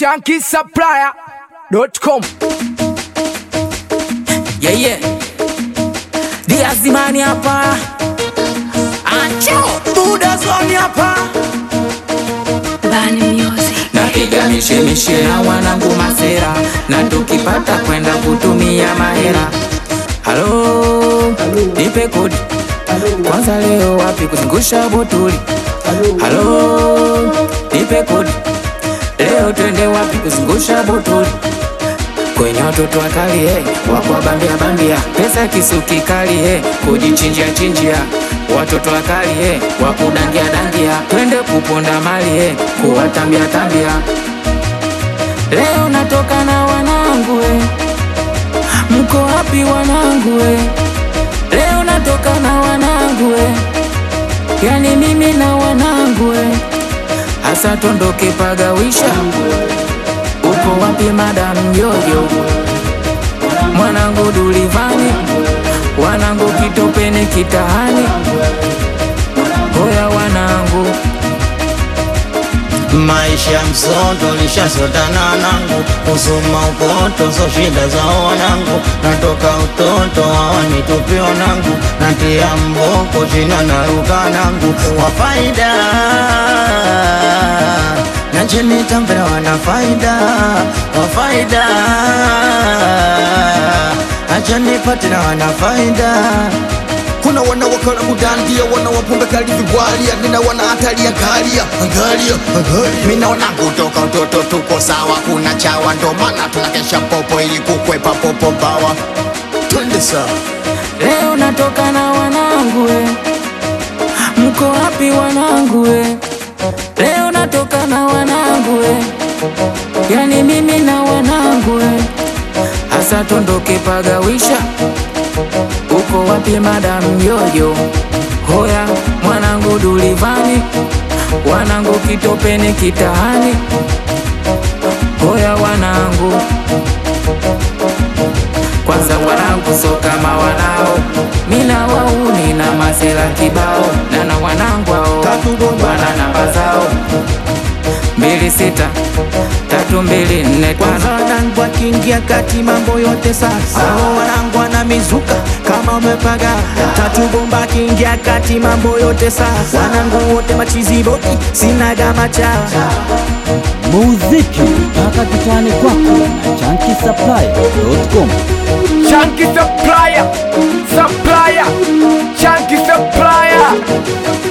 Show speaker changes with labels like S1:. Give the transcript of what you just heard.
S1: shankisupplier.com.
S2: Yeah, yeah. Diazimani hapa. Ancho, Buda Zoni hapa.
S3: Bani Music.
S2: Napiga mishemishe na wanangu masera, na tukipata kwenda kutumia mahera. Halo, nipe kodi kwanza, leo wapi kuzungusha botuli? Halo, nipe kodi leo, twende wapi kuzungusha botuli? kwenye watoto wakali eh, wakwa bandia bandia, pesa kisuki kali eh, kujichinjia chinjia watoto wakali eh, wakudangia dangia, twende kuponda mali eh, kuwatambia tambia. Leo natoka na wanangu eh, mko wapi wanangu eh? Leo natoka na wanangu eh, yani mimi na wanangu eh, hasa tondoke pagawisha uko wapi madam yoyo mwanangu dulivani wanangu kitopeni kitahani hoya wanangu
S4: Maisha msoto lishasotana nangu, kusoma ukoto so shida za wanangu, natoka utoto hawanitupi wanangu, natia mboko china naruka nangu wa faida nacheni tambera wana faida wa faida acha nipate na wana faida
S5: kuna wanawakala mudandia wanawapumbe kali vigwalia nina wana hatari ya galia angalia angalia mina wanangu toka utoto tuko sawa kuna chawa ndo maana tunakesha popo ili kukwepa popo bawa twende sawa
S2: leo natoka na wanangu eh. mko wapi wanangu eh? leo natoka na wanangu eh. yani mimi na wanangu eh. hasa tondoke pagawisha uko wapi madam yoyo hoya mwanangu dulivani wanangu kitopeni kitahani hoya wanangu kwanza wanangu so kama wanao mina wauni na masela kibao na na wanangu ao wana namba zao mbili sita tatu mbili nne
S6: kwanza
S2: tano
S6: wanangu akiingia kati mambo yote sasa Hao wanangu wana mizuka kama umepaga tatu bomba akiingia kati mambo yote sasa wanangu wote machiziboti sinaga machawa
S7: muziki mpaka kitani kwako na chankisaplaya.com
S1: Chunky supplier, supplier, chunky supplier.